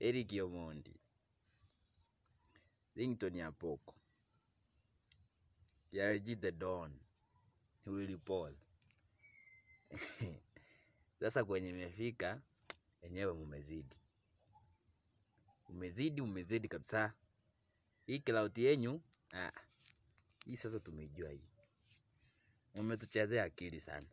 Eric Omondi, Ringtone ya Poko, KRG The Don, Willy Paul. Sasa kwenye imefika enyewe mumezidi, umezidi, umezidi kabisa. Hii clout yenyu ah, hii sasa tumeijua hii, umetuchezea akili sana.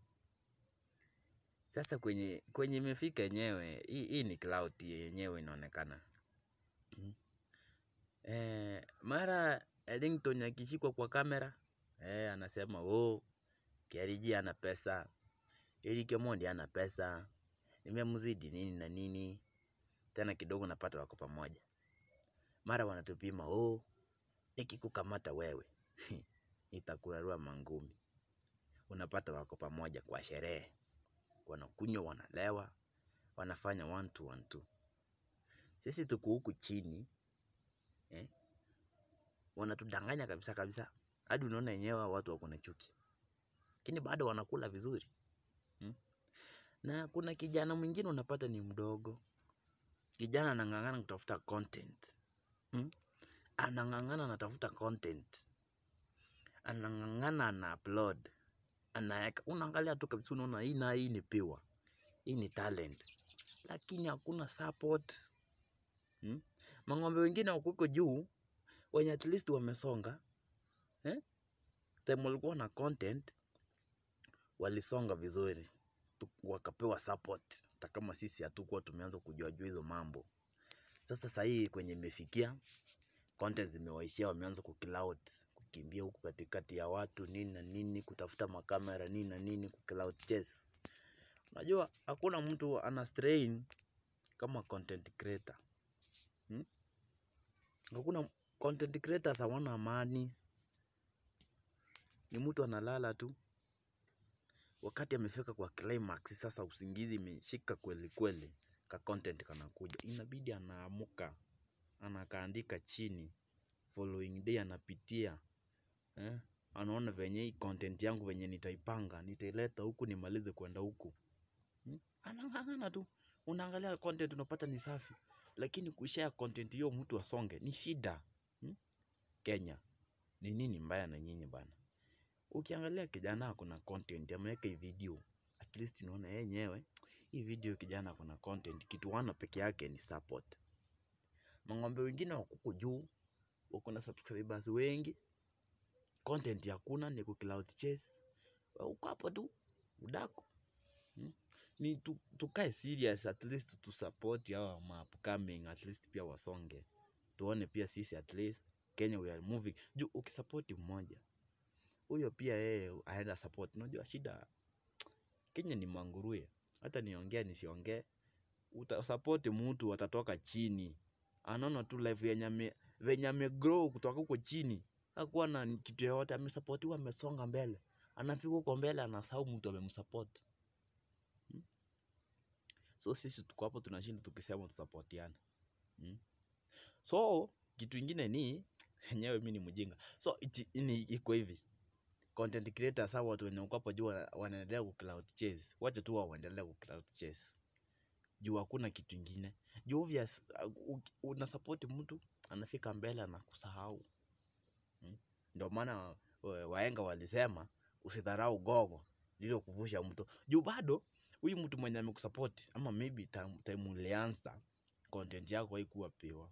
Sasa kwenye kwenye imefika yenyewe hii, hii ni clout yenyewe inaonekana mm. Eh, mara Ringtone akishikwa kwa kamera eh, anasema oh, KRG ana pesa, Eric Omondi ana pesa, nimemzidi nini na nini. Tena kidogo napata wako pamoja, mara wanatupima oh, nikikukamata wewe nitakurarua mangumi. Unapata wako pamoja kwa sherehe, wanakunywa, wanalewa, wanafanya one two one two. Sisi tuko huku chini eh, wanatudanganya kabisa kabisa, hadi unaona yenyewe hao watu wako na chuki, lakini bado wanakula vizuri hmm? Na kuna kijana mwingine unapata ni mdogo, kijana anang'ang'ana kutafuta content hmm? Anang'ang'ana anatafuta content, anang'ang'ana ana upload, anaeka, unaangalia tu kabisa, unaona hii na hii ni pure, hii ni talent, lakini hakuna support hmm? Mang'ombe wengine wako huko juu wenye at least wamesonga eh? Time walikuwa na content walisonga vizuri tu- wakapewa support, hata kama sisi hatukuwa tumeanza kujua jua hizo mambo. Sasa sahii kwenye imefikia content zimewaishia, wameanza kucloud, kukimbia huku katikati ya watu nini na nini, kutafuta makamera nini na nini, kucloud chase. Unajua hakuna mtu ana strain kama content creator hmm? Hakuna content creators hawana amani, ni mtu analala tu wakati amefika kwa climax. Sasa usingizi imeshika kweli kweli, ka content kanakuja, inabidi anaamuka anakaandika chini, following day anapitia eh? Anaona venye hii content yangu venye nitaipanga, nitaileta huku nimalize kwenda huku hmm? Anang'ang'ana tu, unaangalia content unapata ni safi, lakini kushare content hiyo mtu asonge ni shida hmm? Kenya ni nini mbaya na nyinyi bana? Ukiangalia kijana ako na content, ameweka hii video, at least unaona yenyewe hii video kijana ako na content, kitu wana peke yake ni support. Mang'ombe wengine wako huko juu, wako na subscribers wengi, content hakuna, ni ku cloud chase. Wewe Uko hapo tu udako hmm? Ni tu, tukae serious at least tu support hawa ma upcoming at least pia wasonge, tuone pia sisi at least Kenya we are moving juu. Ukisupport mmoja huyo pia yeye aenda support. Unajua shida Kenya ni manguruwe, hata niongee nisiongee, utasupport mtu atatoka chini, anaona tu life yenye ame venye ame grow kutoka huko chini, hakuwa na kitu yoyote, amesupportiwa, amesonga mbele, anafika huko mbele, anasahau mtu amemsupport hmm? So sisi tuko hapo tunashinda tukisema tusupportiane hmm? So kitu ingine ni yenyewe mi ni mjinga, so iti, ini iko hivi content creators hawa watu wenye wako hapo juu wana- wanaendelea ku cloud chase, wacha tu wao waendelee ku cloud chase juu hakuna kitu ingine juu obvious, uh, uki- una support mtu anafika mbele anakusahau hmm? Ndio maana wa- wahenga walisema usidharau gogo lilo kuvusha mto juu bado huyu mtu mwenye amekusupport ama maybe time, time ulianza content yako haikuwa pure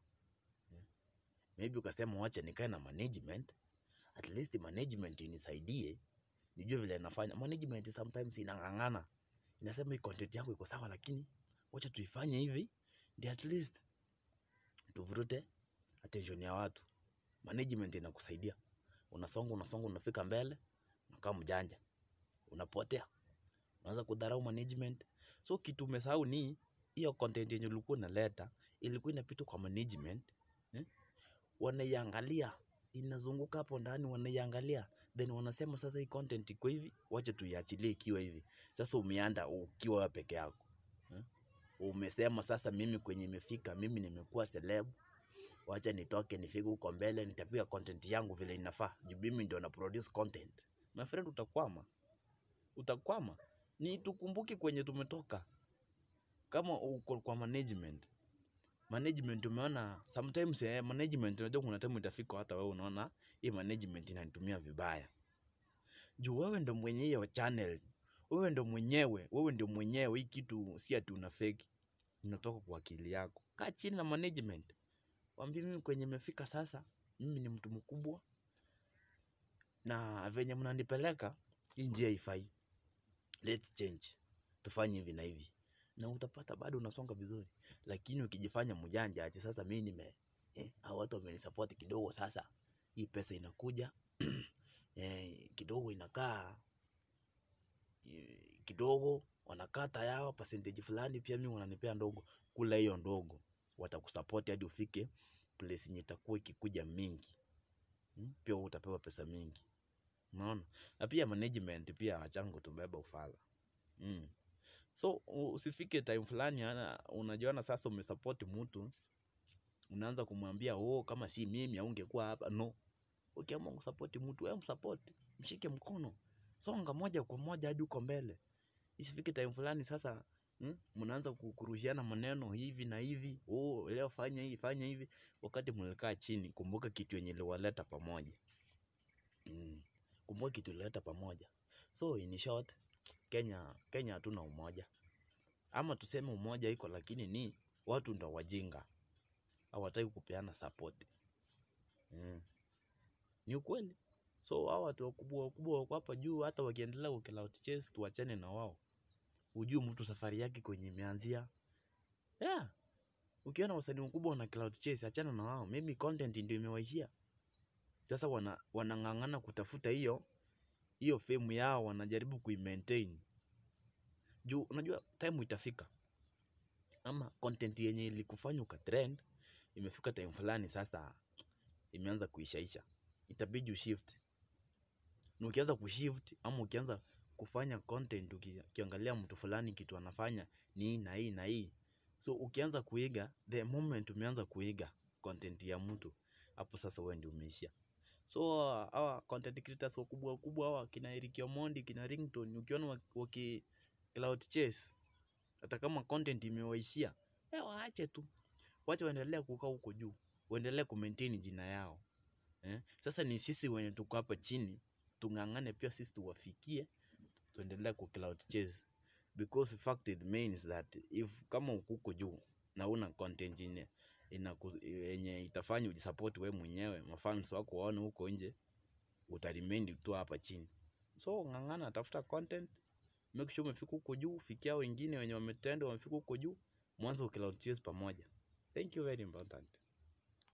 maybe ukasema wacha nikae na management at least management inisaidie nijue vile nafanya. Management sometimes inang'ang'ana, inasema hii content yangu iko sawa, lakini wacha tuifanye hivi ndio at least tuvurute attention ya watu. Management inakusaidia, unasonga unasonga, unafika mbele, unakaa mjanja, unapotea, unaanza kudharau management. So kitu umesahau ni hiyo content yenye ulikuwa unaleta ilikuwa inapita kwa management eh? wanaiangalia inazunguka hapo ndani, wanaiangalia then wanasema sasa, hii content iko hivi, wacha tuiachilie ikiwa hivi. Sasa umeanda ukiwa wewe peke yako eh? Umesema sasa, mimi kwenye imefika, mimi nimekuwa celeb, wacha nitoke nifike huko mbele, nitapiga content yangu vile inafaa, juu mimi ndio na produce content. My friend, utakwama, utakwama. Ni tukumbuke kwenye tumetoka. Kama uko kwa management management umeona sometimes eh, management unajua kuna time itafika hata wewe unaona hii management inanitumia vibaya juu wewe ndo mwenye hiyo channel wewe ndo mwenyewe wewe ndo mwenyewe hii kitu si ati una fake inatoka kwa akili yako kaa chini na management waambie mimi kwenye imefika sasa mimi ni mtu mkubwa na venye mnanipeleka hii njia ifai let's change tufanye hivi na hivi na utapata bado unasonga vizuri lakini ukijifanya mjanja ati sasa mimi nime eh, hao watu wamenisupport kidogo sasa hii pesa inakuja eh, kidogo inakaa eh, kidogo wanakata yao percentage fulani pia mimi wananipea ndogo kula hiyo ndogo watakusupport hadi ufike place yenye itakuwa ikikuja mingi hmm? pia wewe utapewa pesa mingi unaona na pia management pia wachangu tubeba ufala mm. so u- usifike time fulani ana- unajiona sasa umesupport mtu unaanza kumwambia oh kama si mimi aungekuwa hapa no ukiamua kusupport mtu wewe msupport mshike mkono songa moja kwa moja hadi uko mbele isifike time fulani sasa mm, mnaanza ku- kurushiana maneno hivi na hivi oh leo fanya hivi fanya hivi wakati mlikaa chini kumbuka kitu yenye iliwaleta pamoja mm. kumbuka kitu ilileta pamoja so in short Kenya Kenya hatuna umoja ama tuseme umoja iko lakini ni watu ndo wajinga hawataki kupeana support mm. ni ukweli so hao watu wakubwa wakubwa wako hapa juu hata wakiendelea kuclout chase tuachane na wao hujui mtu safari yake kwenye imeanzia yeah. ukiona wasanii wakubwa wana cloud chase achana na wao maybe content ndio imewaishia sasa wana wanang'ang'ana kutafuta hiyo hiyo fame yao wanajaribu kuimaintain juu unajua time itafika ama content yenye ilikufanya ukatrend imefika time fulani sasa imeanza kuishaisha itabidi ushift na ukianza kushift ama ukianza kufanya content uki- ukiangalia mtu fulani kitu anafanya ni hii na hii na hii so ukianza kuiga the moment umeanza kuiga content ya mtu hapo sasa wewe ndio umeishia so hawa content creators wakubwa wakubwa hawa kina Eric Omondi kina Ringtone ukiona waki, waki cloud chase hata kama content imewaishia eh, waache tu wache waendelee kukaa huko juu waendelee kumaintain jina yao eh? Sasa ni sisi wenye tuko hapa chini tung'ang'ane pia sisi tuwafikie tuendelee ku cloud chase because fact it means that if kama uko huko juu na una content yenye inaku- yenye itafanya ujisupport wewe mwenyewe mafans wako waone huko nje utaremain tu hapa chini so ng'ang'ana tafuta content make sure umefika huko juu fikia wengine wenye wametenda wamefika huko juu mwanzo cloud chase pamoja thank you very important